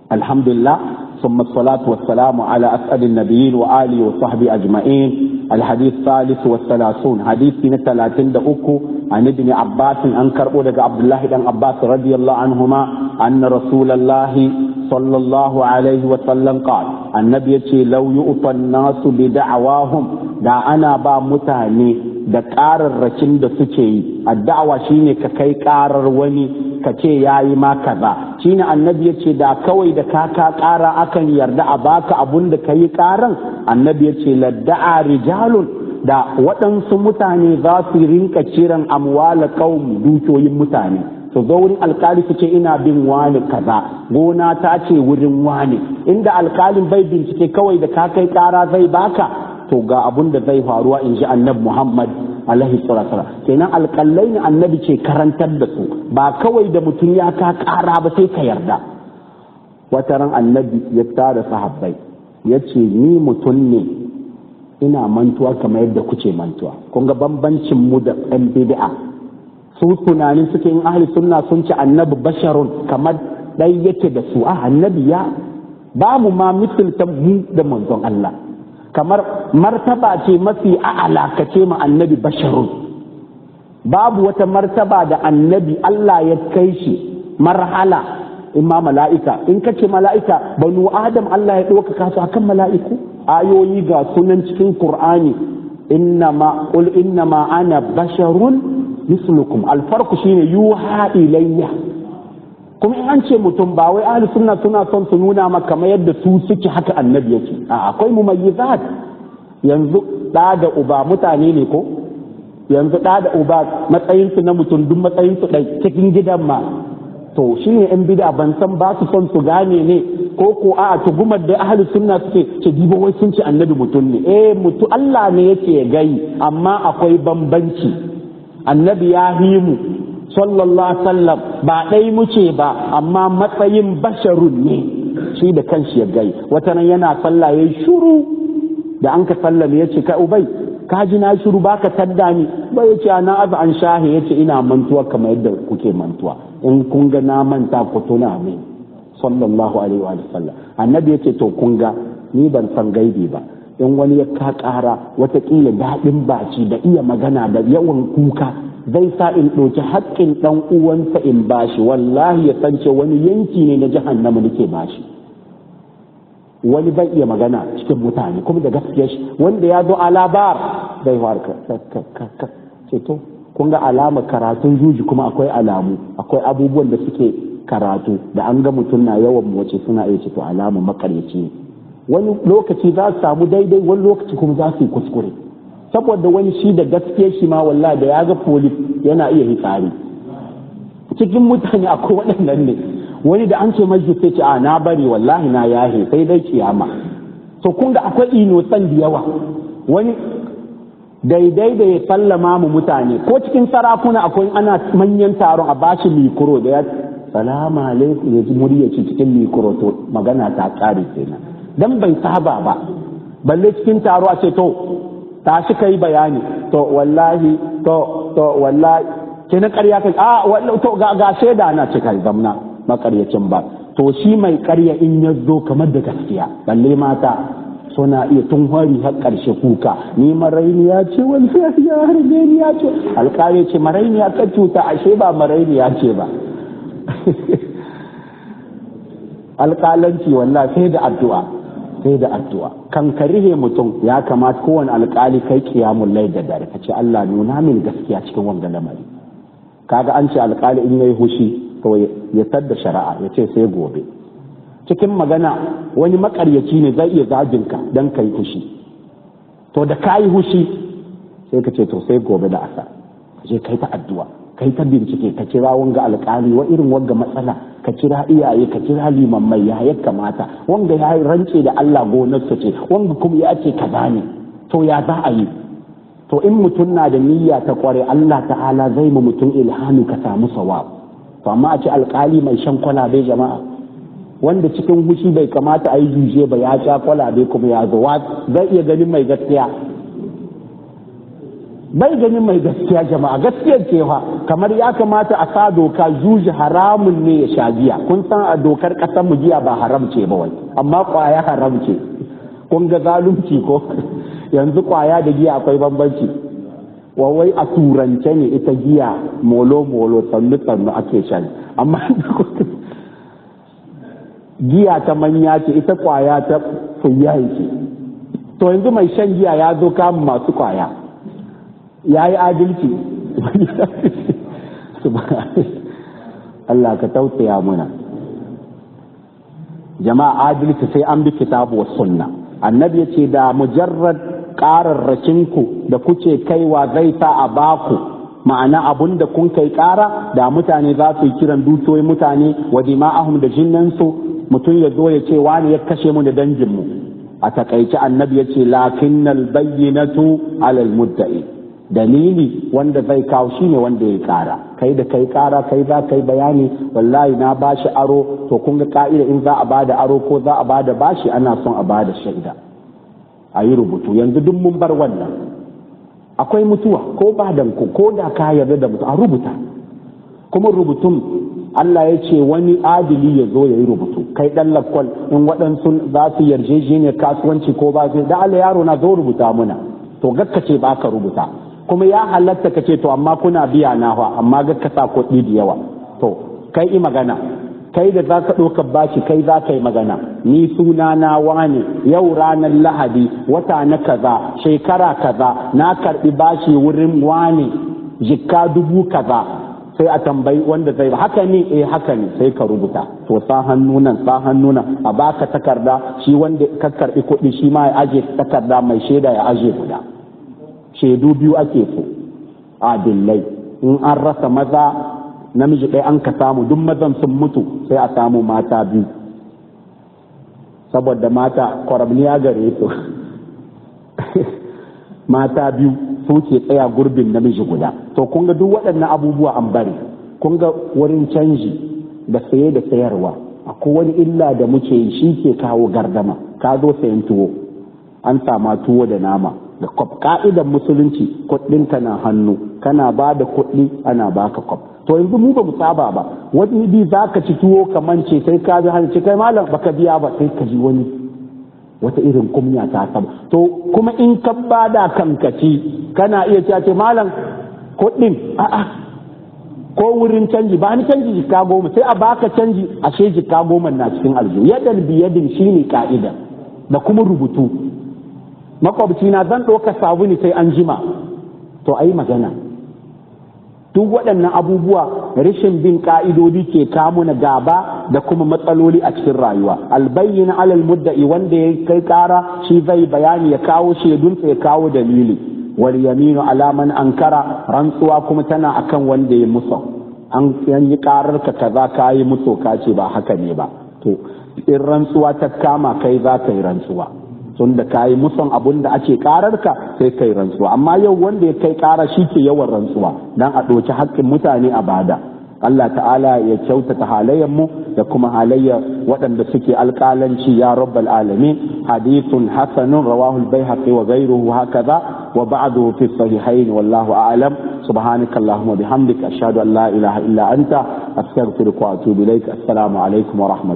alhamdulillah ثم الصلاة والسلام على أسعد النبيين وآله وصحبه أجمعين الحديث الثالث والثلاثون حديث سنة ثلاثين دقوكو عن ابن عباس أنكر أولك عبد الله بن عباس رضي الله عنهما أن رسول الله صلى الله عليه وسلم قال النبي يقول لو يؤطى الناس بدعواهم دا أنا با متاني da ƙararrakin da suke yi addawa shine ka kai ƙarar wani ka ce ya yi ma kaza shine annabi ya ce da kawai da ka ka ƙara akan yarda a baka abun da ka yi ƙaran annabi ya ce ladda'a rijalun da waɗansu mutane za su rinka kiran amwala qaum dukiyoyin mutane su zo wurin alkali su ce ina bin wani kaza gona ta ce wurin wani inda alkalin bai bincike kawai da ka kai ƙara zai baka to ga abun da zai faruwa in ji annabi Muhammad alaihi salatu kenan alƙallai ne annabi ce karantar da su ba kawai da mutum ya ka ƙara ba sai ka yarda wata ran annabi ya tara sahabbai ya ce ni mutum ne ina mantuwa kamar yadda kuke mantuwa kun ga bambancin mu da ɗan bid'a su tunanin suke in ahli sunna sun ce annabi basharun kamar ɗai yake da su a annabi ya babu ma misalta mu da manzon Allah kamar martaba ce mafi a'ala ka ce ma annabi basharun babu wata martaba da annabi Allah ya kai shi marhala imma mala'ika in ka ce mala'ika banu adam Allah ya ɗaukaka su akan mala'iku ayoyi ga sunan cikin qur'ani innama qul innama ana basharun mislukum alfarku shine yuha ilayya kuma in an ce mutum ba wai ahli sunna suna son su nuna maka kamar yadda su suke haka annabi yake a akwai mumayyizat yanzu da da uba mutane ne ko yanzu da da uba matsayin su na mutum duk matsayin su dai cikin gidan ma to shine yan bid'a ban san ba su son su gane ne ko ko a tugumar da ahli sunna suke ce dibo wai sun ce annabi mutum ne eh mutu Allah ne yake gai amma akwai bambanci annabi ya himu sallallahu sallam ba ɗai muce ba amma matsayin basharun ne shi da kanshi ya gai wata nan yana sallah yayi shuru da an ka sallame ya ce kai ubai ka ji na shuru baka tadda ni ba ya ce na azu an shahi ya ce ina mantuwa kamar yadda kuke mantuwa in kun ga na manta ku tuna min sallallahu alaihi wa sallam annabi ya ce to kun ga ni ban san gaibi ba in wani ya ka ƙara watakila daɗin baci da iya magana da yawan kuka zai sa in ɗauki haƙƙin ɗan uwansa in bashi wallahi ya san ce wani yanki ne na jahannama nake bashi wani bai iya magana cikin mutane kuma da gaskiya shi wanda ya zo alabar zai warka ce to kun ga alamar karatun juji kuma akwai alamu akwai abubuwan da suke karatu da an ga mutum na yawan wace suna iya ce to alamar makaryaci ne wani lokaci za su samu daidai wani lokaci kuma za su yi kuskure saboda wani shi da gaskiya shi ma wallahi da ya ga polis yana iya hitsari cikin mutane akwai waɗannan ne wani da an ce mai sai ce a na bari wallahi na yahe sai dai kiyama to kun ga akwai inosan da yawa wani daidai da ya sallama mu mutane ko cikin sarakuna akwai ana manyan taron a bashi mikro da ya salamu alaikum ya ji murya cikin mikro to magana ta kare kenan dan bai saba ba balle cikin taro a ce to tashi kai bayani to wallahi to to wallahi ke na ƙarya kai a wallahi to ga ga shaida na ce kai zamna makaryacin ba to shi mai ƙarya in ya zo kamar da gaskiya balle mata suna iya tun hari har ƙarshe kuka ni marainiya ce wallahi ya harbe ni ya ce alƙali ce marainiya ka cuta ashe ba marainiya ce ba alƙalanci wallahi sai da addu'a sai da addu'a kan ka rihe mutum ya kamata kowane alƙali kai kiyamun lai da dare ka ce Allah nuna min gaskiya cikin wanga lamari kaga an ce alƙali in yayi hushi to ya tadda shari'a ya ce sai gobe cikin magana wani makaryaci ne zai iya zagin ka dan kai hushi to da kayi hushi sai ka ce to sai gobe da asa ka je kai ta addu'a kai ta bincike ka kira wanga alƙali wa irin wanga matsala ka kira iyaye ka kira limammai ya ya kamata wanga ya rance da Allah gonarsa ce wanga kuma ya ce kaza ne to ya za a yi to in mutum na da niyya ta kware Allah ta'ala zai mu mutum ilhami ka samu sawab to amma a ce alƙali mai shan kwalabe jama'a wanda cikin hushi bai kamata a yi juje ba ya sha kwalabe kuma ya zo zai iya ganin mai gaskiya bai ganin mai gaskiya jama'a gaskiyar cewa kamar ya kamata a sa doka juji haramun ne ya sha giya kun san a dokar ƙasar mu giya ba haram ce ba wai amma kwaya haram ce kun ga zalunci ko yanzu kwaya da giya akwai bambanci wai a turance ne ita giya molo molo sannu sannu ake shan amma giya ta manya ce ita kwaya ta fuyayi ce to yanzu mai shan giya ya zo kamun masu kwaya ya yi adalci Allah ka tausaya muna jama'a adalci sai an bi kitabu wa sunna annabi ya ce da mujarrad ƙararrakinku da kuce kaiwa zai sa a baku ma'ana abun da kun kai ƙara da mutane za su yi kiran dukiyoyin mutane wa dima'ahum da jinnansu mutum ya zo ya ce wani ya kashe mu da danginmu a takaice annabi ya ce lakinnal bayyinatu alal mudda'i dalili wanda zai kawo shi ne wanda ya kara kai da kai kara kai za kai bayani wallahi na bashi aro to kun ga ka'ida in za a bada aro ko za a bada bashi ana son a bada shaida a yi rubutu yanzu duk mun bar wannan akwai mutuwa ko badan ku ko da ka yarda da mutu a rubuta kuma rubutun Allah ya ce wani adili ya zo ya yi rubutu kai dan lakwal in waɗansu za su yarjejeniyar kasuwanci ko ba su da Allah yaro na zo rubuta muna to gakka ce ba ka rubuta kuma ya halatta ka ce to amma kuna biya na fa amma gakka sa kuɗi da yawa to kai i magana kai da za ka ɗauka bashi kai za ka yi magana ni suna na wane yau ranar lahadi wata na kaza shekara kaza na karɓi bashi wurin wane jikka dubu kaza sai a tambayi wanda zai ba haka ne eh haka ne sai ka rubuta to sa hannu nan sa hannu nan a baka takarda shi wanda ka karbi kuɗi shi ma ya aje takarda mai shaida ya aje guda shaidu biyu ake so adillai in an rasa maza namiji ɗaya an ka samu duk mazan sun mutu sai a samu mata biyu saboda mata kwarabniya gare su mata biyu su ke tsaya gurbin namiji guda to kun ga duk waɗannan abubuwa an bari kun ga wurin canji da saye da sayarwa akwai wani illa da muke yi shi ke kawo gardama ka zo sayan tuwo an sama tuwo da nama da kwaf ka'idan musulunci kuɗinka na hannu kana ba da kuɗi ana baka kwaf to yanzu mu ba mu saba ba wani bi za ka ci tuwo ka mance sai ka bi hanci kai malam baka biya ba sai ka ji wani wata irin kumya ta saba to kuma in ka bada kanka ci kana iya cewa ce malam kuɗin a'a ko wurin canji ba ni canji jika goma sai a baka canji ashe jika goma na cikin aljihu yadan biyadin shine ka'ida da kuma rubutu makwabci na zan ɗauka sabuni sai an jima to ayi magana duk waɗannan abubuwa rashin bin ka'idodi ke kamuna gaba da kuma matsaloli a cikin rayuwa albayyin alal mudda'i wanda ya kai kara shi zai bayani ya kawo shaidunsa ya kawo dalili wal yaminu ala man ankara rantsuwa kuma tana akan wanda ya musa an yi karar ka kaza ka yi muso ka ce ba haka ne ba to in rantsuwa ta kama kai za ka yi rantsuwa tun da ka yi muson abun da ake karar ka sai kai rantsuwa amma yau wanda ya kai kara shi ke yawan rantsuwa dan a ɗauki haƙƙin mutane a bada Allah ta'ala ya kyautata halayen mu da kuma halayya waɗanda suke alƙalanci ya rabbal alamin hadithun hasanun rawahu al-baihaqi wa ghayruhu hakaza wa ba'dahu fi sahihayn wallahu a'lam subhanaka allahumma bihamdika ashhadu an la ilaha illa anta astaghfiruka wa atubu ilaik assalamu alaikum wa rahmatullahi